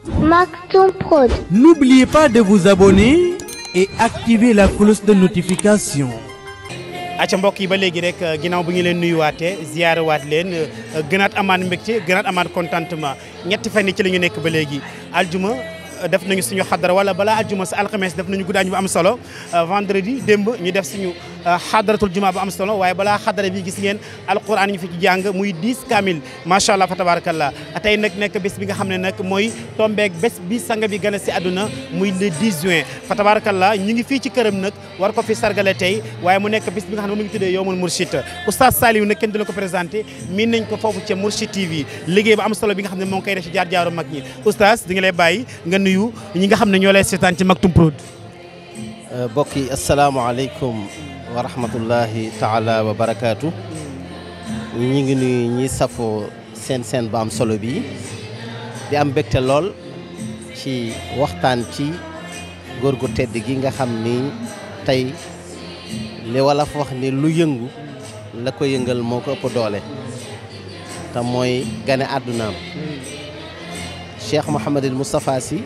Maktoum Prod. N'oubliez pas de vous abonner et activer la cloche de notification. acca mbokk yi ba léegi rek ginnaaw bu ñu leen nuyuwaatee ziyaarawaat leen gënaat amaat mbégte gënaat amaat contentement ñetti fan yi ci la ñu nekk ba léegi aljuma def nañu suñu xadara wala balaa aljuma sa alxames def nañu guddaañ bu am solo vendredi démb ñu def suñu xadaratul juma bu am solo waaye balaa xadara bi gis ngeen alquran ñu fi ci jàng muy 10 kamil macha allah fa tabarakallah tey nag nekk bés bi nga xam ne nag mooy tombeek bés bi sanga bi gën a si àdduna muy le 10 juin fa tabarakallah ñu ngi fii ci këram nag war ko fi sargale tey waaye mu nekk bés bi nga xam ne mu ngi tuddee yowmul Mourchid oustaz Saliou nag kenn du la ko présenté miin nañ ko foofu ca Mourchid TV liggéey bu am solo bi nga xam ne moo ngi koy def ci jaar jaaru mag ñi oustaz di nga lay bàyyi nga nuyu ñi nga xam ne ñoo lay seetaan ci Maktoum Prod mbokk yi asalaamaaleykum wa rahmatullahi taala wa barakaatu ñi ngi nuyu ñi safoo seen seen bu am solo bi di am mbégte lool ci waxtaan ci góor gu tedd gi nga xam ni tey li wala fa wax ni lu yëngu la ko yëngal moo ko ëpp doole te mooy gane àddunaam Cheikh Mouhamadul Moustapha Sy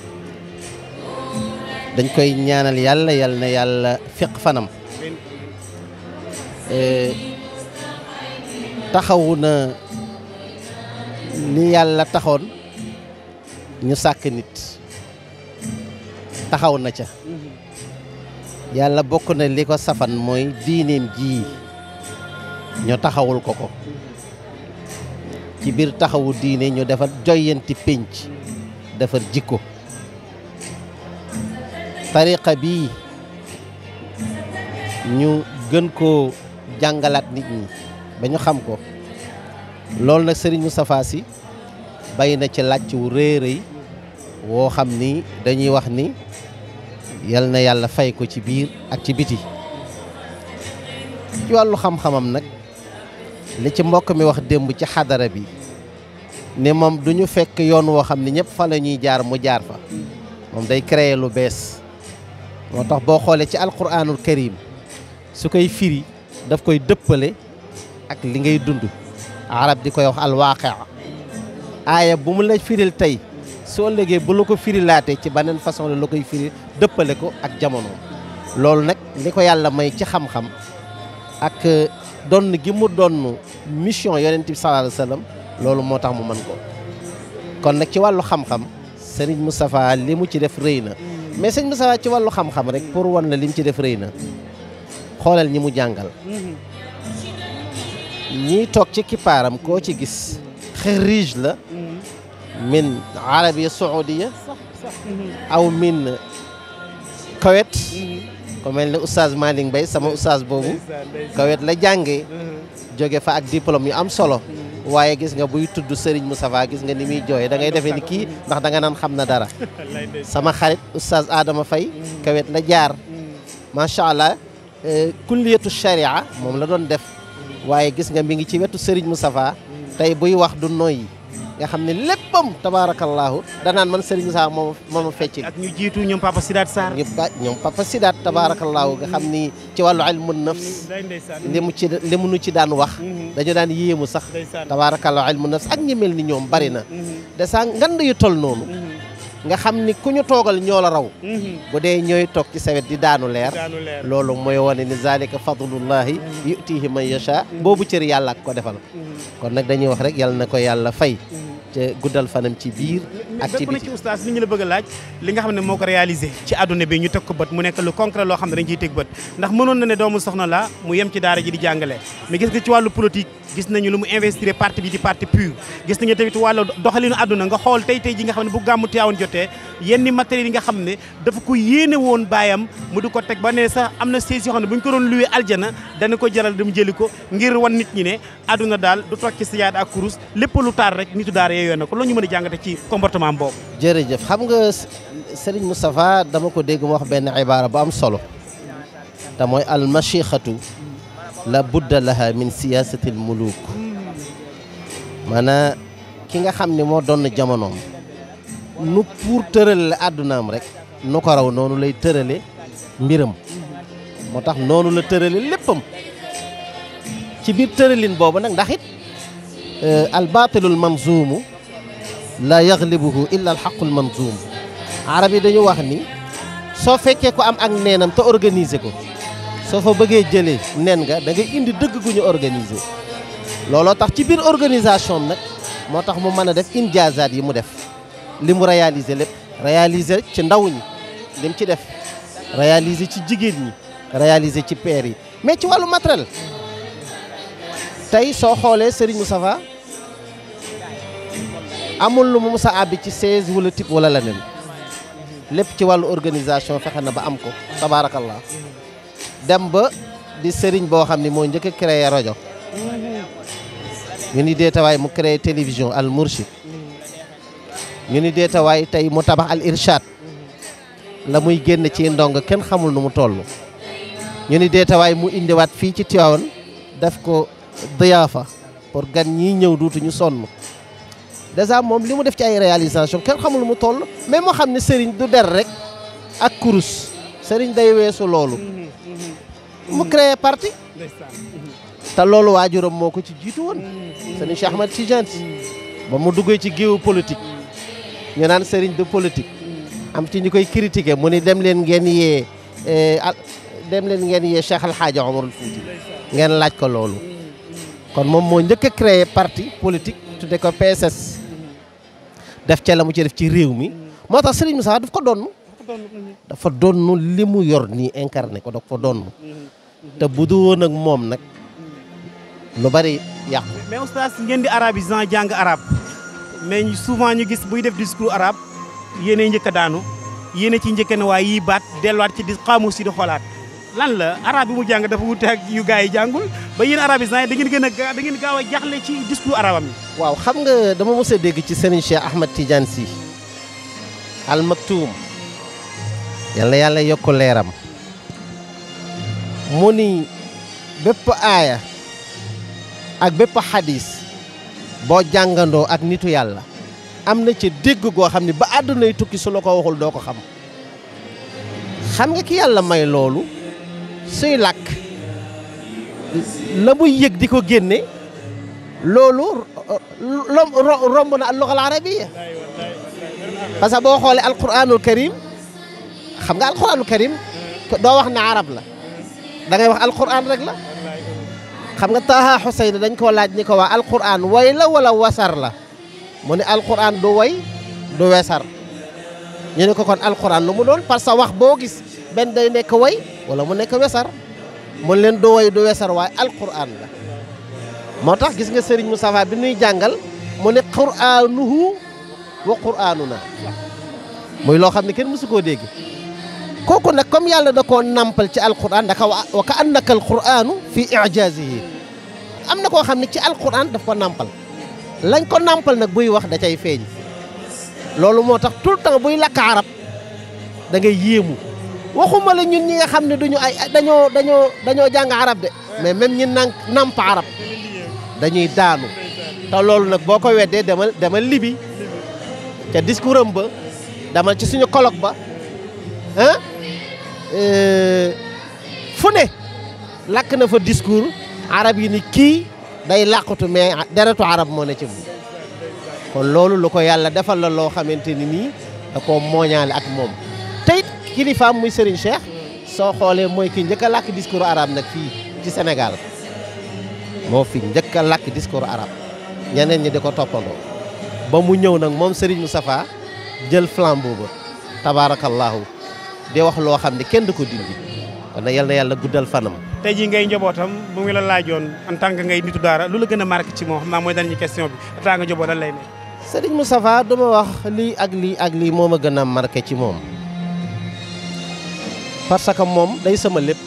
dañ koy ñaanal yàlla yal na yàlla fiq fanam taxawu na ni yàlla taxoon ñu sàkk nit taxaw na ca yàlla bokk na li ko safan mooy diineem ji ñu taxawul ko ko ci biir taxawu diine ñu defar joyanti pénc defar jikko tariqa bii ñu gën koo jàngalaat nit ñi ba ñu xam ko loolu nag Serigne Moustapha Sy bay na ci làcc wu rëy rëy woo xam ni dañuy wax ni yal na yàlla fay ko ci biir ak ci biti ci wàllu xam-xamam nag li ci mbokk mi wax démb ci xadara bi ne moom du ñu fekk yoon woo xam ne ñëpp fa la ñuy jaar mu jaar fa moom day créer lu bees moo tax boo xoolee ci alquranul karim su koy firi daf koy dëppale ak li ngay dund arab di koy wax alwaaqia aaya bu mu la firil tey soo léegee bu la ko firilaatee ci beneen façon la la koy firi dëppale ko ak jamono loolu nag li ko yàlla may ci xam-xam ak donn gi mu donn mission yonent bi sallallahu alayhi wasallam loolu moo tax mu mën ko kon nag ci wàllu xam-xam Serigne Moustapha li mu ci def rëy na mais sëñ Moustapha ci wàllu xam-xam rek pour wan la li mu ci def rëy na xoolal ñi mu jàngal ñii toog ci kippaaram koo ci gis xarij la min arabia saoudia aw min kawet ko mel ne oustaz Malick Mbaye sama oustaz boobu kawet la jàngee jóge fa ak diplôme yu am solo waaye gis nga buy tudd Serigne Moustapha gis nga ni muy jooyee da ngay defee ni kii ndax da nga naan xam na dara sama xarit oustaz Adama Faye kawet la jaar macha allah kulliyatu sharia moom la doon def waaye gis nga mi ngi ci wetu Serigne Moustapha tey buy wax du noyyi nga xam ne léppam tabaarakallaahu danaan man Serigne Moustapha moom mooma fecc ak ñu jiitu ñoom Papa Sidaat Sarr ñu ba ñoom Papa Sidaat tabaarakallaahu nga xam ni ci wàllu ilmu nafs li mu ci li mu nu ci daan wax dañu daan yéemu sax tabaarakallaahu ilmu nafs ak ñi mel ni ñoom bari na de saa ngand yu tol noonu nga xam ni ku ñu toogal ñoo la raw bu dee ñooy toog ci sawet di daanu leer loolu mooy wane ni zalika fadlullahi yutihi man yasha boobu cër yàlla ak ko defal kon nag dañuy wax rek yàlla na ko yàlla fay te guddal fanam ci biir ak ci bokk na biti ci oustaz li ñu la bëgg a laaj li nga xam ne moo ko réalisé ci àdduna bi ñu teg ko bët mu nekk lu concret loo xam ne dañ ciy teg bët ndax mënoon na ne doomu soxna la mu yem ci daara ji di jàngale mais gis nga ci wàllu politique gis nañu lu mu investir parti bi di parti pur gis nañu tamit wàllu doxalinu àdduna nga xool tey tey ji nga xam ne bu gàmmu Tiwaawan jotee yenn matériel yi nga xam ne dafa ko yéene woon baayam mu di ko teg ba ne sax am na siège yoo xam ne bu ñu ko doon luwee aljana dana ko jaral dem jëli ko ngir wan nit ñi ne àdduna daal du toog ci siyaada ak kurus lépp lu taar rek nitu daara yooyu na ko loolu ñu mën a jàngate ci comportement boobu jërëjëf xam nga Serigne Moustapha dama ko dégg mu wax benn ibaara bu am solo te mooy al machixatu la budda laha min siyasati al muluk maanaam ki nga xam ne moo doon jamonoom nu pour tërale la àddunaam rek nu ko raw noonu lay tërale mbiram moo tax noonu la tërale léppam ci biir tëralin boobu nag ndax it al baatilul manzuumu la yaglibuhu illa alxaqul manzum arab yi dañu wax ni soo fekkee ko am ak neenam te organiser ko soo fa bëggee jëlee nen nga da ngay indi dëgg gu ñu organiser looloo tax ci biir organisation am nag moo tax mu mën a def injaazaat yi mu def li mu réaliser lépp réaliser ci ndaw ñi lim ci def réaliser ci jigéen ñi réaliser ci père yi mais ci wàllu matériel tey soo xoolee Serigne Moustapha amul lu mu musa àbbi ci 16 wala type wala leneen lépp ci wàllu organisation fexe na ba am ko tabaarakallah dem ba di Serigne boo xam ni moo njëkk a créé rajo ñu ni deetawaay mu créé télévision al Mourchid ñu ni deetawaay tey mu tabax al Irshad la muy génn ci ndong kenn xamul nu mu toll ñu ni deetawaay mu indiwaat fii ci Tivaouane def ko diyaafa pour gan ñii ñëw duutuñu sonn dèjà moom li mu def ci ay réalisation kenn xamul nu mu toll mais moo xam ne sëriñ du der rek ak kurus sëriñ day weesu loolu mu créé parti te loolu waajuram moo ko ci jiitu woon sëriñ Cheikh Ahmad Tidiane Sy ba mu duggee ci géewu politique ñu naan sëriñ de politique am ci ñu koy critiquer mu ni dem leen ngeen yee dem leen ngeen yee Cheikh Al Hadj Omarul Fouti ngeen laaj ko loolu kon moom moo njëkk a créé parti politique tudde ko PSS def ca la mu ci def ci réew mi moo tax Serigne Moussa daf ko donn dafa donn li mu yor nii incarné ko daf ko donn te bu du woon ak moom nag lu bari yàqu mais oustaz ngeen di arabisant jàng arabe mais souvent ñu gis buy def discours arabe yéenay njëkk a daanu yéene ci njëkk ne waaye yii baat delluwaat ci di xaamus si di xoolaat lan la arabe bi mu jàng dafa wute ak yu gars yi jàngul ba yéen arabisant yi da ngeen gën a ga da ngeen gaaw a jaxle ci discours arabam yi waaw xam nga dama mos a dégg ci Serigne Cheikh Ahmad Tidiane Sy Al Maktoum yal na yàlla yokk leeram mu ni bépp aaya ak bépp xadis boo jàngandoo ak nitu yàlla am na ci dégg goo xam ne ba àddunay tukki su la ko waxul doo ko xam xam nga ki yàlla may loolu suy làkk la muy yëg di ko génne loolu romb na al lugal arabiya parce que boo xoolee alquranul karim xam nga alquranul karim doo wax ne arab la da ngay wax alquran rek la xam nga Taha Xuseyn dañ koo laaj ni ko waa alquran way la wala wasar la mu ne alquran du way du wesar ñu ne ko kon alquran lu mu doon parce que wax boo gis benn day nekk way wala mu nekk wesar mun leen du way du wesar waaye alquran la moo tax gis nga Serigne Moustapha bi nuy jàngal mu ne quraanuhu wa quraanuna muy loo xam ne kenn mësu koo dégg kooku nag comme yàlla da koo nampal ci alquran daka wa ka annaka alquranu fi ijazihi am na koo xam ne ci alquran daf ko nampal lañ ko nampal nag buy wax da cay feeñ loolu moo tax tout le temps buy lakk arab da ngay yéemu waxuma la ñun ñi nga xam ne duñu ay dañoo dañoo dañoo jàng arab de mais même ñi nan namp arab dañuy daanu te loolu nag boo ko weddee demal demal libi ca discours am ba demal ci suñu colloque ba ah fu ne lakk na fa discours arab yi ni kii day làqatu mais deretu arab moo ne ci moom kon loolu lu ko yàlla defal la loo xamante ni nii da koo mooñaale ak moom te it kilifaam muy Serigne Cheikh soo xoolee mooy ki njëkk a làkk discours arabe nag fii ci Sénégal moo fi njëkk a làkk discours arabe ñeneen ñi di ko toppandoo ba mu ñëw nag moom Serigne Moustapha jël flambeau ba tabaarakallaahu di wax loo xam ne kenn du ko dindi kon nag yal na yàlla guddal fanam. tey jii ngay njabootam bu ngi la laajoon en tant que ngay nitu daara lu la gën a marqué ci moom xam naa mooy dernière question bi en tant que njaboot lan lay ne. Serigne Moustapha dama wax lii ak lii ak lii moo ma gën a marqué ci moom parce que moom day sama lépp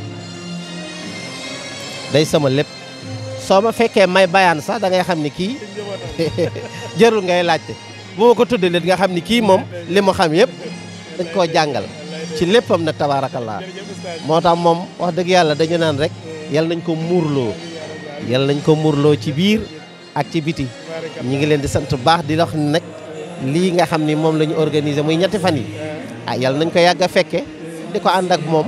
day sama lépp soo ma fekkee may bayaan sax da ngay xam ni kii jërul ngay laajte bu ma ko tuddee leen nga xam ni kii moom li mu xam yëpp dañ koo jàngal ci léppam nag tabaarakallaa moo tax moom wax dëgg yàlla dañu naan rek yal nañ ko muurloo yal nañ ko muurloo ci biir ak ci biti ñi ngi leen di sant baax di wax nag lii nga xam ni moom la ñu organisé muy ñetti fan yi ah yal nañ ko yàgg a fekke di ko ànd ak moom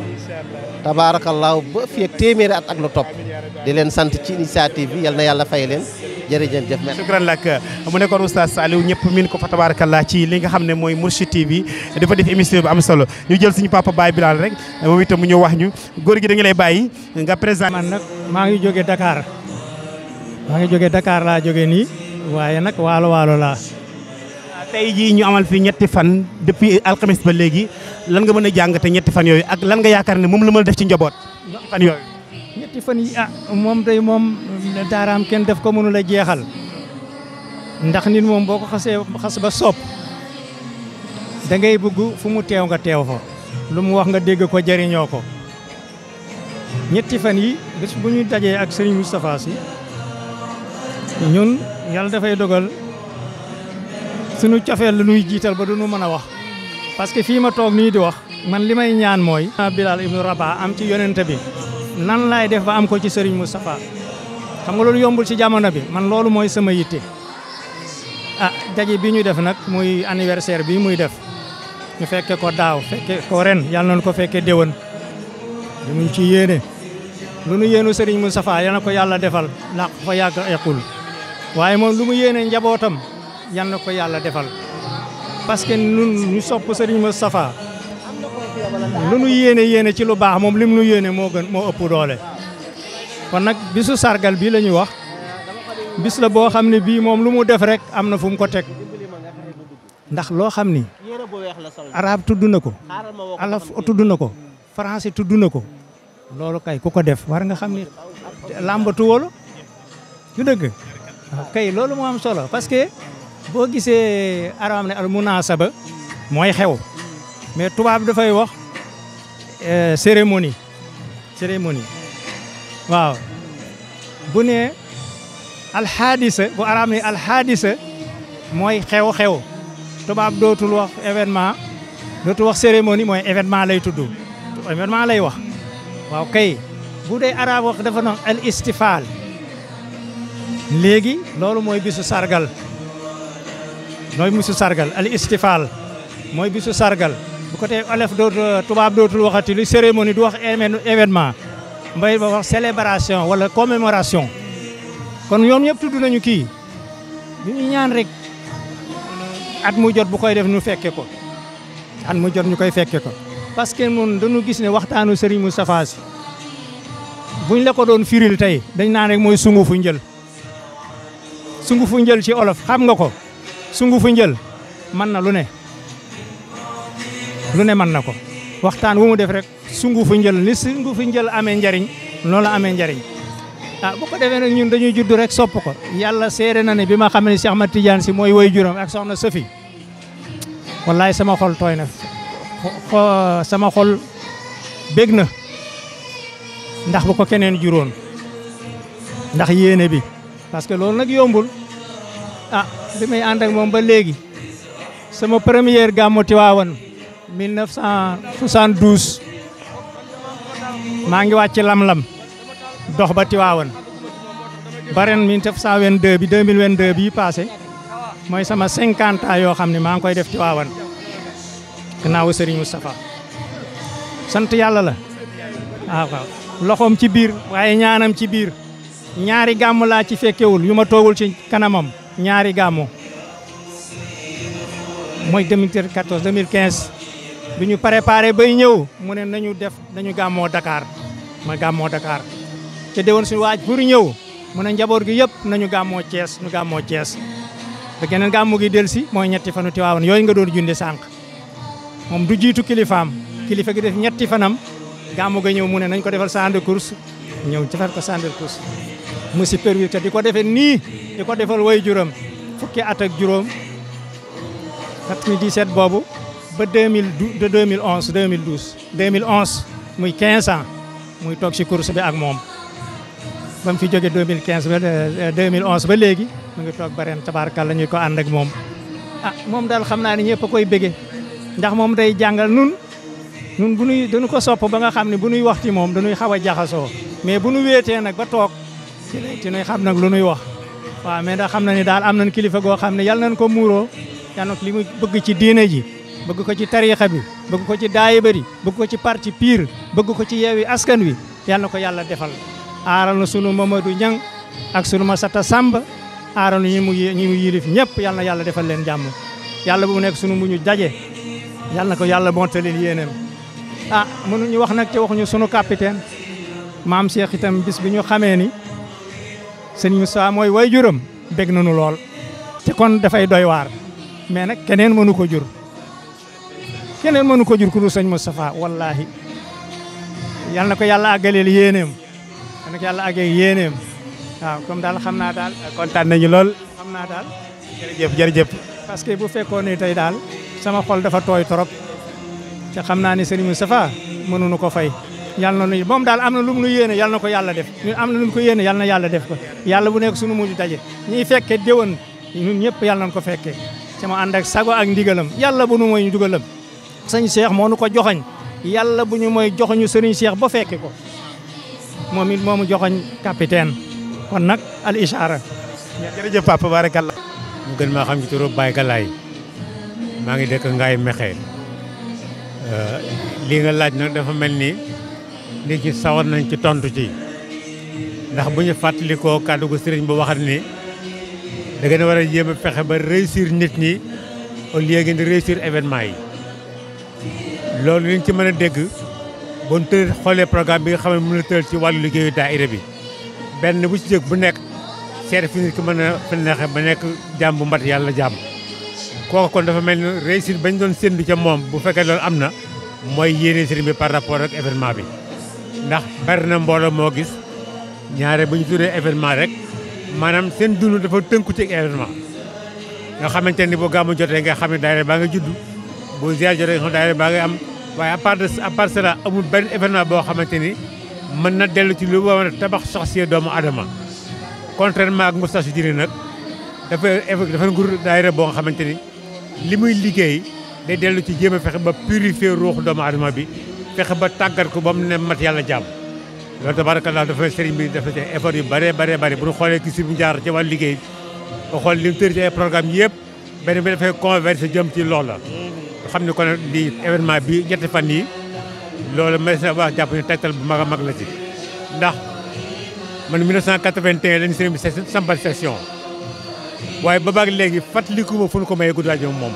tabaarakallaahu ba fi ak téeméeri at ak lu topp di leen sant ci initiative bi yal na yàlla fay leen jërëjëf jëf merci shukran lak mu nekkoon oustaz Saliou ñëpp min ko fa tabarakallah ci li nga xam ne mooy Mourchid TV dafa def émission bu am solo ñu jël suñu papa Baye Bilal rek moom itam mu ñëw wax ñu góor gi da nga lay bàyyi nga présent man nag maa ngi jóge Dakar maa ngi jóge Dakar laa jóge nii waaye nag waalo waalo laa tey jii ñu amal fii ñetti fan depuis alxames ba léegi lan nga mën a jàngate ñetti fan yooyu ak lan nga yaakaar ne moom la mën a def ci njaboot ñetti fan yooyu ñetti fan yi ah moom day moom daaraam kenn def ko mënul a jeexal ndax nit moom boo ko xasee xas ba sopp da ngay bëgg fu mu teew nga teew fa lu mu wax nga dégg ko jëriñoo ko ñetti fan yi bés bu ñu dajee ak Serigne Moustapha Sy ñun yàlla dafay dogal sunu cofeel la nuy jiital ba du nu mën a wax parce que fii ma toog nii di wax man li may ñaan mooy Bilal ibnu Rabah am ci yonente bi nan laay def ba am ko ci Serigne Moustapha xam nga loolu yombul ci jamono bi man loolu mooy sama yitte ah daje bi ñu def nag muy anniversaire bi muy def ñu fekke ko daaw fekke ko ren yàlla nañu ko fekke déwén li muñ ci yéene lu nu yéenu Serigne Moustapha yal na ko yàlla defal laq fa yàgg equl waaye moom lu mu yéene njabootam yal na ko yàlla defal parce que nun ñu sopp Serigne Moustapha lu nu yéene yéene ci lu baax moom lim nu yéene moo gën moo ëpp doole kon nag bisu sargal bi la ñuy wax bis la boo xam ne bii moom lu mu def rek am na fu mu ko teg ndax loo xam ni arab tudd na ko alaf tudd na ko français tudd na ko loolu kay ku ko def war nga xam ni làmbatu wala du dëgg kay loolu moo am solo parce que boo gisee arab ne al munasaba mooy xew mais tubaab dafay wax cérémonie cérémonie waaw bu ne alxaadisa bu arab ne alxaadisa mooy xew-xew tubaab dootul wax événement dootul wax cérémonie mooy événement lay tudd événement lay wax waaw kay bu dee arab wax dafa noon al istifaal léegi loolu mooy bisu sargal mooy bisu sargal al istifaal mooy bisu sargal bu ko tee olef dootu tubaab dootul waxati lu cérémonie du wax événement mbay ba wax célébration wala commémoration kon ñoom ñëpp tudd nañu kii ñu ñu ñaan rek at mu jot bu koy def ñu fekke ko at mu jot ñu koy fekke ko parce que mun dañu gis ne waxtaanu Serigne Moustapha Sy buñ la ko doon firil tey dañ naan rek mooy sungu fu njël sungu fu njël ci olof xam nga ko sungu fu njël mën na lu ne lu ne mën na ko waxtaan wu mu def rek sungu fu njël ni sungu fu njël amee njariñ loolu la amee njariñ ah bu ko defee nag ñun dañuy judd rek sopp ko yàlla seere na ne bi ma xam ne Cheikh Ahmad Tidiane si mooy woy juróom ak soxna Sofi wallaay sama xol tooy na sama xol bég na ndax bu ko keneen juróon ndax yéene bi parce que loolu nag yombul ah bi may ànd ak moom ba léegi sama première gàmmu Tiwaawan 1972 maa ngi wàcc lam-lam dox ba Tiwaawan ba ren 1922 bi 2022 bii passé mooy sama 50 ans yoo xam ne maa ngi koy def Tiwaawan gannaaw Serigne Moustapha sant yàlla la waaw waaw loxoom ci biir waaye ñaanam ci biir ñaari gàmm laa ci fekkewul yu ma toogul ci kanamam ñaari gàmmu mooy 2014 2015 bi ñu préparé bay ñëw mu ne nañu def nañu gàmmoo Dakar ma gàmmoo Dakar te déwoon suñu waaj pour ñëw mu ne njaboot gi yëpp nañu gàmmoo Thiès ñu gàmmoo Thiès ba geneen gàmmu gi del si mooy ñetti fanu Tiwaawan yooyu nga doon junde sànq moom du jiitu kilifaam kilifa gi def ñetti fanam gàmmu ga ñëw mu ne nañ ko defal champ de course ñëw defal ko champ de course mu supervisé te di ko defee nii di ko defal way juróom fukki at ak juróom 97 boobu ba 2012 de 2011 2012 2011 muy 15 ans muy toog ci course bi ak moom ba mu fi jógee 2015 ba 2011 ba léegi mu ngi toog ba ren tabaarkalla ñuy ko ànd ak moom ah moom daal xam naa ne ñëpp a koy bége ndax moom day jàngal nun nun bu nuy dañu ko sopp ba nga xam ne bu nuy wax ci moom dañuy xaw a jaxasoo mais bu nu wéetee nag ba toog ci ci nuy xam nag lu nuy wax waaw mais ndax xam na ni daal am nañ kilifa goo xam ne yal nañ ko muuroo yal na li mu bëgg ci diine ji bëgg ko ci tariixa bi bëgg ko ci daayiba bi bëgg ko ci parti piir bëgg ko ci yeewi askan wi yal na ko yàlla defal aaral na sunu Mamadou Niang ak sunu Masata Samba aaral ñi mu ñi mu yilif ñëpp yal na yàlla defal leen jàmm yàlla bu mu nekk sunu muñu daje yal na ko yàlla montalil yéeneem ah mënuñu wax nag te waxuñu sunu capitaine maam Cheikh itam bis bi ñu xamee ni sëñ Moussa mooy way juram bég nañu lool te kon dafay doy waar mais nag keneen mënu ko jur keneen mënu ko jur ku dul sëñ Moustapha wallahi yal na ko yàlla àggaleel yéeneem yal na ko yàlla àggal yéeneem waaw comme daal xam naa daal kontaan nañu lool xam naa daal jërëjëf jërëjëf parce que bu fekkoon ne tey daal sama xol dafa tooy trop te xam naa ne sëñ Moustapha mënuñu ko fay yal na nu moom daal am na lu mu nu yéene yal na ko yàlla def ñun am na lu mu ko yéene yal na yàlla def ko yàlla bu nekk sunu mujj daje ñiy fekke déwén ñun ñëpp yàlla nañ ko fekkee sama ànd ak sago ak ndigalam yàlla bu nu mooy ñu dugalam sëñ Cheikh moo nu ko joxoñ yàlla bu ñu mooy joxoñu sëriñ Cheikh ba fekke ko moom it moomu joxoñ capitaine kon nag al ishaara jërëjëf papa barakallah mu gën maa xam ci turu Baye Galaye maa ngi dëkk Ngaye Mexe lii nga laaj nag dafa mel ni nit ci sawar nañ ci tontu ci ndax bu ñu fàttalikoo kàddu gu sëriñ bu waxat ni da ngeen war a jéem a fexe ba réussir nit ñi au lieu ngeen di réussir événement yi loolu liñ ci mën a dégg bon tëral xoolee programme bi nga xam ne mën na tëral ci wàllu liggéeyu daayira bi benn bu ci jëkk bu nekk seet fi nit ki mën a fi neexe ba nekk jàmm bu mbat yàlla jàmm kooku kon dafa mel ni réussite bañ doon séntu ca moom bu fekkee loolu am na mooy yéene sëriñ bi par rapport ak événement bi ndax bari na mbooloo moo gis ñaare bu ñu tuddee événement rek maanaam seen dund dafa tënku ci événement nga xamante ni bu gàmmu jotee nga xam ne daayira baa nga judd bu ziar jotee nga xam daayira baa nga am waaye à part de à part cela amul benn événement boo xamante ni mën na dellu ci lu war a tabax soxsiye doomu adama contrairement ak Moustapha Diri nag dafa dafa ngur daayira boo nga xamante ni li muy liggéey day dellu ci jéem a fexe ba purifier ruuxu doomu adama bi fexe ba tàggat ko ba mu ne mat yàlla jàmm loolu tabarakallah dafa sëriñ bi dafa ci effort yu bëree bëree bëri bu ñu xoolee ki si bu jaar ci wàllu liggéey ba xool li mu tëri ci ay programme yëpp benn bi dafay converser jëm ci loolu la xam ne kon li événement bi ñetti fan yi loolu may sa wax jàpp ne tegtal bu mag a mag la ci ndax man 1981 lañu sëriñ bi sampal session waaye ba baag léegi fàttaliku ma fu ñu ko mayee guddaaj moom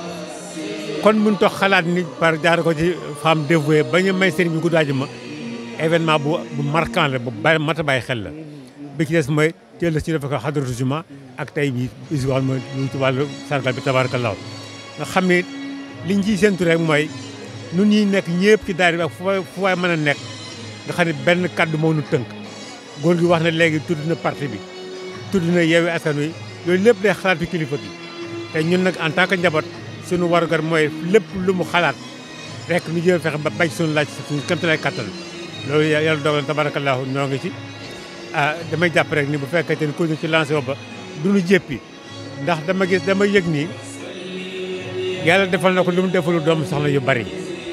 kon mun toog xalaat ni par jaar ko ci femme dévouée ba ñu may sëriñ bi guddaaj ma événement bu bu marquant la bu bari mat a bàyyi xel la bi ci des mooy teel la ci dafa ko xadratu juma ak tey bi usual mooy lu ci wàllu sargal bi tabarakallah nga xam ne liñ ciy séntu rek mooy nun ñi nekk ñëpp ci daayira bi ak fu waay fu waay mën a nekk nga xam ne benn kaddu moo nu tënk góor gi wax na léegi tudd na parti bi tudd na yeewi askan wi loolu lépp day xalaat fi kilifa gi te ñun nag en tant que njaboot suñu warugar mooy lépp lu mu xalaat rek ñu jéem fexe ba bañ suñu laaj suñu këmtalaay kattan loolu yàlla dogal na tabarakallahu ñoo ngi ci ah damay jàpp rek ni bu fekkee ni ko ci lancé wo ba duñu jéppi ndax dama gis dama yëg nii yàlla defal na ko lu mu defalu doomu soxna yu bari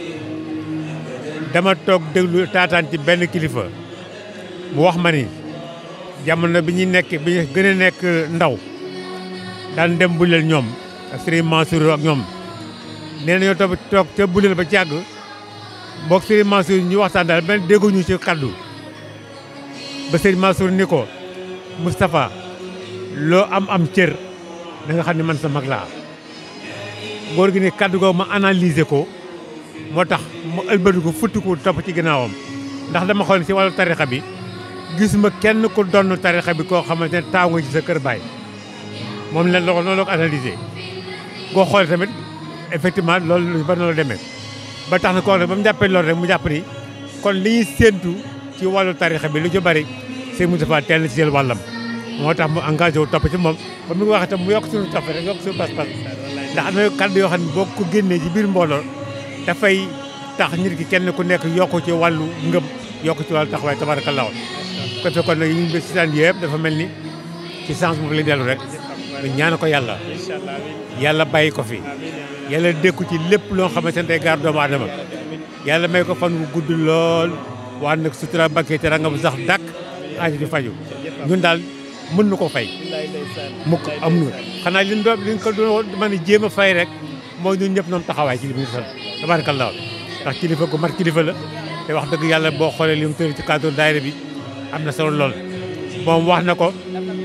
dama toog déglu taataan ci benn kilifa mu wax ma ni jamono bi ñuy nekk bi ñu gën a nekk ndaw daan dem buleel ñoom ak Serigne Mansour ak ñoom nee nañoo toog toog te buleel ba càgg mbokk Serigne Mansour ñu waxtaan daal benn dégguñu ci kaddu ba Serigne Mansour ni ko Moustapha loo am am cër da nga xam ne man sa mag laa góor gi ne kaddu googu ma analyser ko moo tax mu ëlbatu ko futti ko topp ci ginnaawam ndax dama xool ci wàllu tarixa bi gisuma kenn ku donn tarixa bi koo xamante ne taaw nga ci sa kër baay moom la loolu noonu la ko analyser boo xoolee tamit effectivement loolu ba noonu la demee ba tax na koo ba mu jàppee loolu rek mu jàpp ni kon li ñuy séentu ci wàllu tarixa bi lu ci bari sëñ Moustapha teel na ci jël wàllam moo tax mu engagé wu topp ci moom ba mu ngi wax itam mu yokk suñu topp rek yokk suñu pas-pas ndax am na kàddu yoo xam ne boo ko génnee ci biir mbooloo dafay tax nit ki kenn ku nekk yokku ci wàllu ngëm yokku ci wàllu taxawaay tabarakallahu ko fekkoon nag ñu ngi si daan yëpp dafa mel ni ci sens boobu lay dellu rek ñu ñaan ko yàlla yàlla bàyyi ko fi yàlla dékku ci lépp loo xamante ne day gaar doomu aadama yàlla may ko fan wu gudd lool waa nag sutura bakkee te ranga bu sax dàkk aaji di faju ñun daal mën na ko fay mukk am nu xanaa liñ doon liñ ko doon mën a jéem a fay rek mooy ñun ñëpp noom taxawaay ci li mu sant tabarakallah ndax kilifa gu mat kilifa la te wax dëgg yàlla boo xoolee li mu tëri ci cadre daayira bi am na solo lool moom wax na ko ci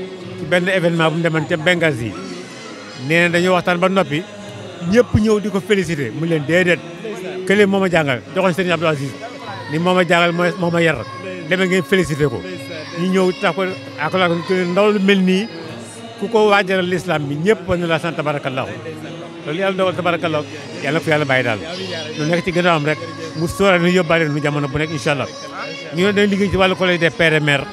ci benn événement bu mu demoon ca Benghazi nee na dañoo waxtaan ba noppi ñëpp ñëw di ko félicité mu leen déedéet kële moo ma jàngal joxoon Serigne Abdou Aziz ni moo ma jàngal moo moo ma yar demee ngeen félicité ko ñu ñëw tax ko akala ndaw lu mel nii ku ko waajaral l'islam bi ñëpp war na la sant tabarakallahu loolu yàlla dogal tabarakallahu yàlla ko yàlla bàyyi daal lu nekk ci gannaawam rek mu sóoraale nu yóbbaale nu jamono bu nekk incha allah ñu ne dañ liggéey ci wàllu collège des pères et mères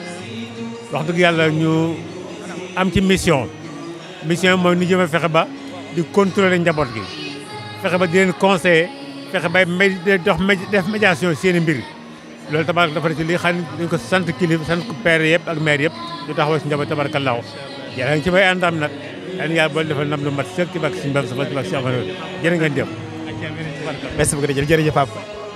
wax dëgg yàlla ñu am ci mission mission mooy nu jëm a fexe ba di contrôler njaboot gi fexe ba di leen conseiller fexe bay may dox def médiation seen i mbir loolu tabarak dafa ne ci li xam ne dañ ko sant kilifa sant père yëpp ak mère yëpp ñu taxawal si njaboot tabarakallahu yàlla ngi ci may àndam nag yal na yàlla boole defal ndam lu mat sëkk ci bak si mbam sa bak si amanoo jërë ngeen jëf merci beaucoup jërëjëf Pape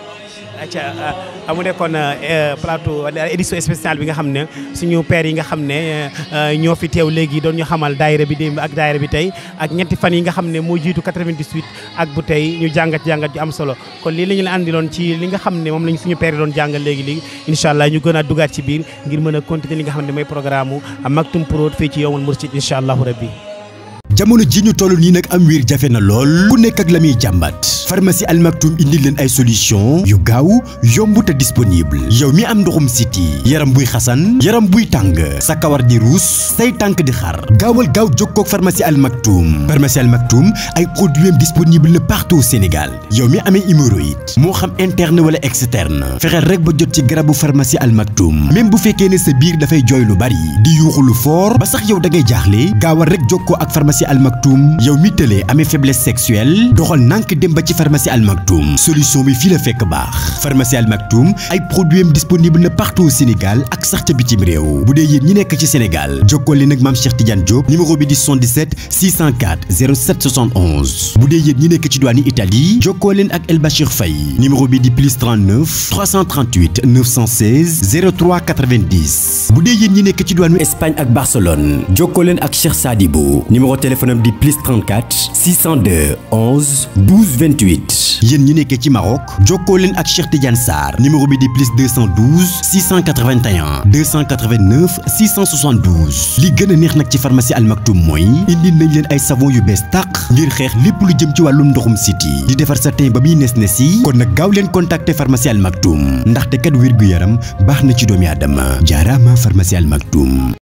acca amu nekkoon plateau édition spéciale bi nga xam ne suñu père yi nga xam ne ñoo fi teew léegi doon ñu xamal daayira bi démb ak daayira bi tey ak ñetti fan yi nga xam ne moo jiitu 98 ak bu tey ñu jàngat jàngat ju am solo kon lii la ñu la andiloon ci li nga xam ne moom lañu suñu père yi doon jàngal léegi léegi incha allah ñu gën a dugaat ci biir ngir mën a continuer li nga xam ne mooy programme u Maktoum Prod fii ci Yawmul Mourchid incha allahu rabbi jamono ji ñu toll nii nag am wiir jafe na lool ku nekk ak la muy jàmbat pharmacie Al Maktoum indi leen ay solution yu gaaw yomb te disponible yow mi am ndoxum siti yaram buy xasan yaram buy tàng sa kawar di ruus say tànk di xar gaawal gaaw jokkoo ak pharmacie Al Maktoum pharmacie Al Maktoum ay produits am disponible na partout au Sénégal yow mi amee hémorroïde moo xam interne wala externe fexeel rek ba jot ci garabu pharmacie Al Maktoum même bu fekkee ne sa biir dafay jooy lu bari di yuuxu lu fort ba sax yow da ngay jaaxle gaawal rek jokkoo ak pharmacie Al Maktoum yow mi tëlee amee faiblesse sexuelle doxal nànk dem ba ci pharmacie Al Maktoum solution bi fii la fekk baax pharmacie Al Maktoum ay produits am disponible na partout au Sénégal ak sax ca bitim réew bu dee yéen ñi nekk ci Sénégal jokkoo leen ak maam Cheikh Tidiane Diop numéro bi di 77 604 07 71 bu dee yéen ñi nekk ci douane Italie jokkoo leen ak El Bachir Faye numéro bi di plus 39 338 916 03 90 bu dee yéen ñi nekk ci douane Espagne ak Barcelone jokkoo leen ak Cheikh Sadibou numéro téléphone am di plus 34 602 11 12 28 yéen ñi nekkee ci Maroc jokkoo leen ak Cheikh Tidiane Sarr numéro bi di plus 212 681 289 672 li gën a neex nag ci pharmacie Al Maktoum mooy indi nañ leen ay savon yu bees tàq ngir xeex lépp lu jëm ci wàllum ndoxum siti di defar sa teen ba muy nes nes yi kon nag gaaw leen contacter pharmacie Al Maktoum ndaxte kat wér gu yaram baax na ci doomi aadama jaaraama pharmacie Al Maktoum